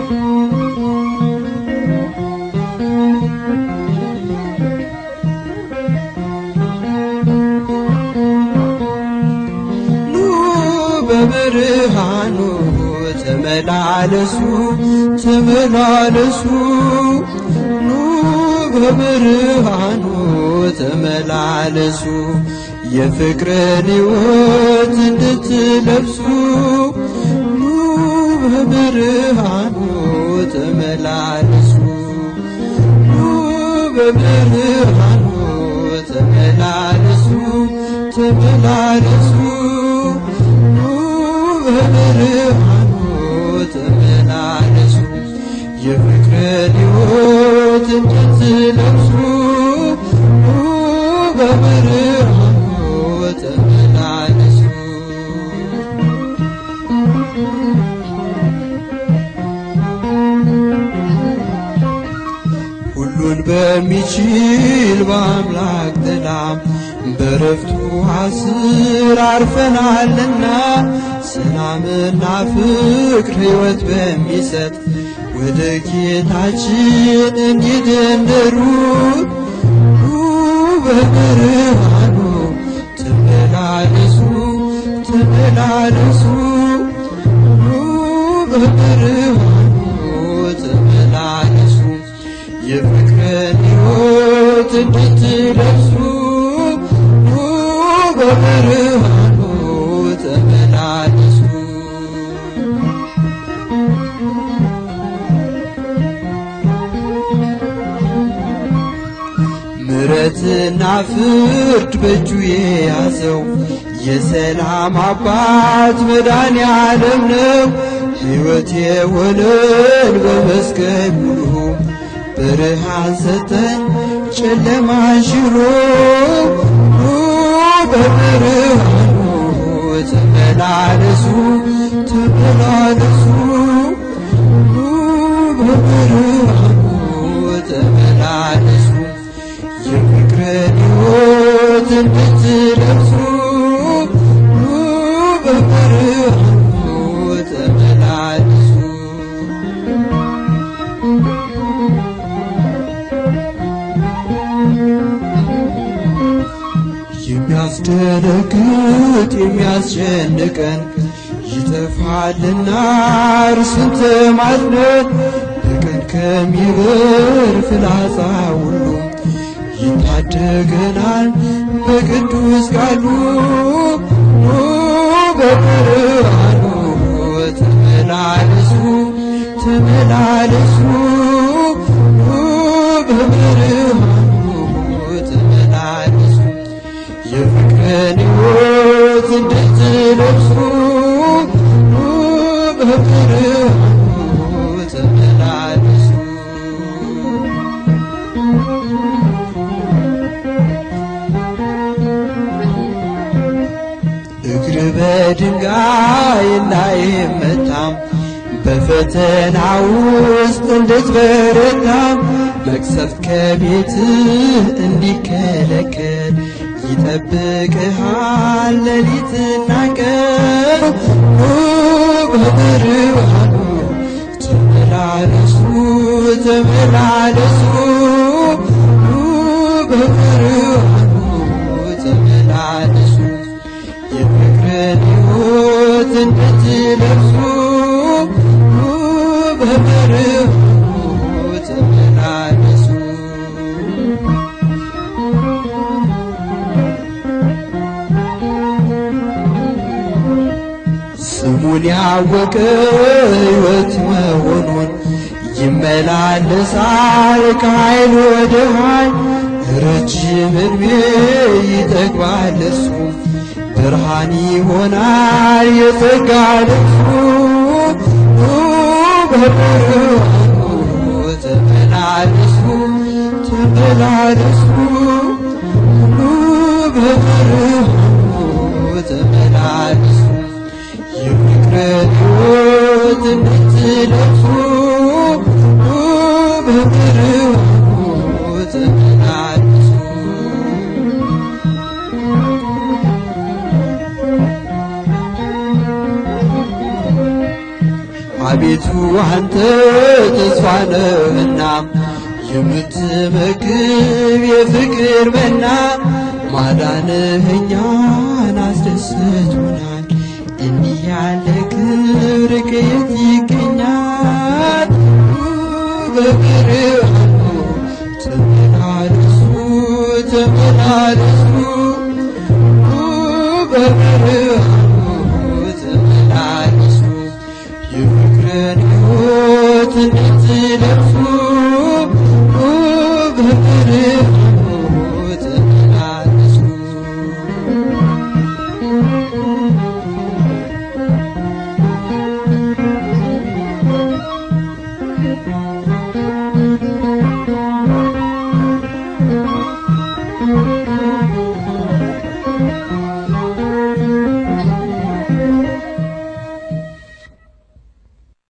ኑ በብርሃኑ ተመላለሱ ተመላለሱ ኑ በብርሃኑ ተመላለሱ የፍቅርን ሕይወት እንድትለብሱ ኑ በብርሃኑ ተመላለሱ ኑ በብርሃኑ ተመላለሱ ተመላለሱ ኑ በብርሃኑ ተመላለሱ የፍቅርን ሕይወት እንድትለብሱ ኑ በብርሃኑ ተመላለሱ ሁሉን በሚችል በአምላክ ጥላ በረፍቱ ስር አርፈናልና ሰላምና ፍቅር ሕይወት በሚሰጥ ወደ ጌታችን እንዲደንደሩት ኑ በብርሃኑ ተመላለሱ ተመላለሱ ኑ በብርሃኑ ተመላለሱ የፍቅርን ሕይወት እንድትለብሱ ኑ በብርሃኑ ተመላለሱ ምሕረትና ፍርድ በእጁ የያዘው የሰላም አባት መድኃኔ ዓለም ነው። ሕይወት የሆነን በመስቀሉ ብርሃን ሰጠን ጨለማን ሽሮ ኑ በብርሃኑ ተመላለሱ ተመላለሱ ኑ በብርሃኑ ተመላለሱ የፍቅርን ሕይወት እንድትለብሱ ኑ በብርሃኑ ተመላለሱ የሚያስደነግጥ የሚያስጨንቀን ይጠፋልና እርሱን ተማጽነን በቀን ከሚበር ፍላጻ ሁሉ ይታደገናል በቅዱስ ቃሉ ኑ በብርሃኑ ተመላለሱ ተመላለሱ ኑ በብርሃኑ ተመላለሱ የፍቅርን ሕይወት እንድትለብሱ ኑ በብርሃኑ ተመላለሱ እግር በድንጋይ እንዳይመታም በፈተና ውስጥ እንድትበረታም መቅሰፍት ከቤትህ እንዲከለከል ይጠብቅሃል ሌሊትና ቀን ኑ በብርሃኑ ተመላለሱ ተመላለሱ ኑ በብርሃኑ ተመላለሱ የፍቅርን ሕይወት እንድትለብሱ ኑ በብርሃኑ ተመላለሱ ስሙን ያወቀ ሕይወት መሆኑን ይመላለሳል ከኃይል ወደ ኃይል ረጅም ዕድሜ ይጠግባል እሱ ብርሃን ይሆናል የጸጋ ልብሱ ኑ በብርሃኑ ተመላለሱ ተመላለሱ ኑ በብርሃኑ ተመላለሱ የፍቅርን ሕይወት እንድትለብሱ ኑ በብርሃኑ ተመላለሱ አቤቱ አንተ ተስፋ ነህና የምትመግብ የፍቅር መና ማዳንህ እኛን አስደስቶናል። እንዲህ ያለ ክብር ከየት ይገኛል? በብርሃኑ ተመላለሱ ተመላለሱ በብርሃኑ ተመላለሱ የፍቅርን ሕይወት እንድትለብሱ በብርሃኑ ተመላለሱ